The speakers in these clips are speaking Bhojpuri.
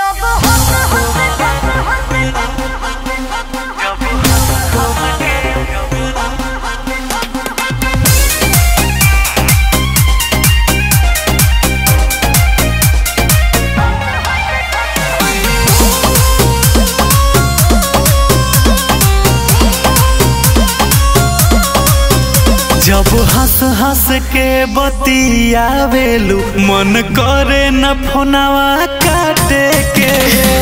जब हंस हंस के बतियावेलू मन करे न फोनवा काटे के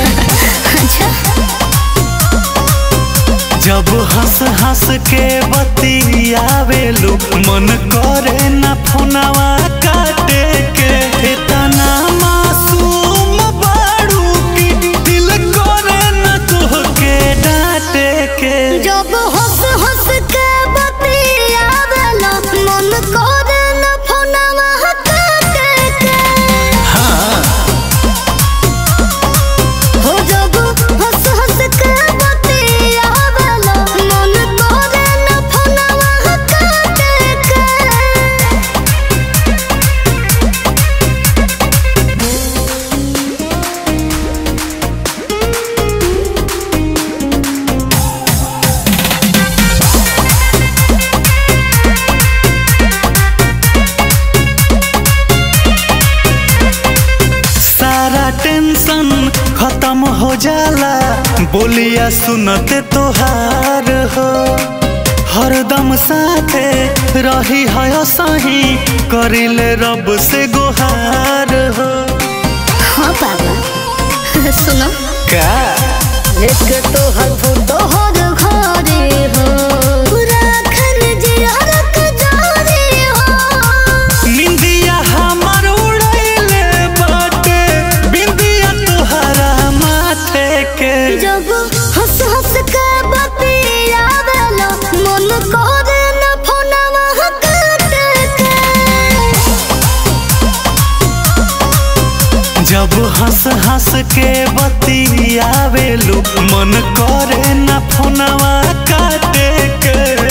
जब हंस हंस के बतियावेलू मन करे न फोनवा काटे के इतना मासूम बाड़ू की दिल करे न तोहके डांटे के जब हंस हंस के बतियावेला मन करे न फोनवा काटे के हो जब हंस हंस के बतियावेला मन करे न फोनवा काटे के सारा टेंशन खत्म हो जाला बोलिया सुनते तोहार हो हरदम साथे रही है सही करिले रब से गुहार हो हाँ बाबा सुनो का एक तो हर फोटो हर घरे हो पूरा खन जियारक जारे हो निंदिया हमर उड़ैले बाटे बिंदिया तोहरा माथे के जब हंस हंस के बतियावेला मन करे न फोनवा काटे के जब हंस हंस के बतियावेलू मन करे न फोनवा काटे के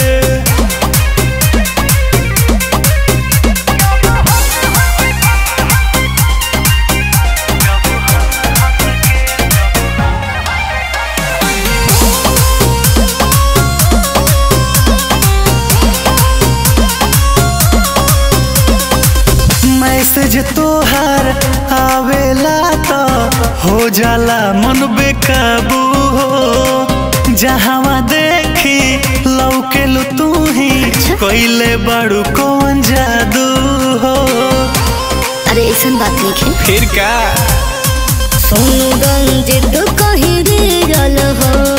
मैसेज तोहार आवेला तो हो जाला मन बेकाबू हो जहावा देखी लौकेलू तू ही कैले बड़ू कौन जादू हो अरे ऐसा बात नहीं है फिर का सोनू गंज तो कहीं गिरल हो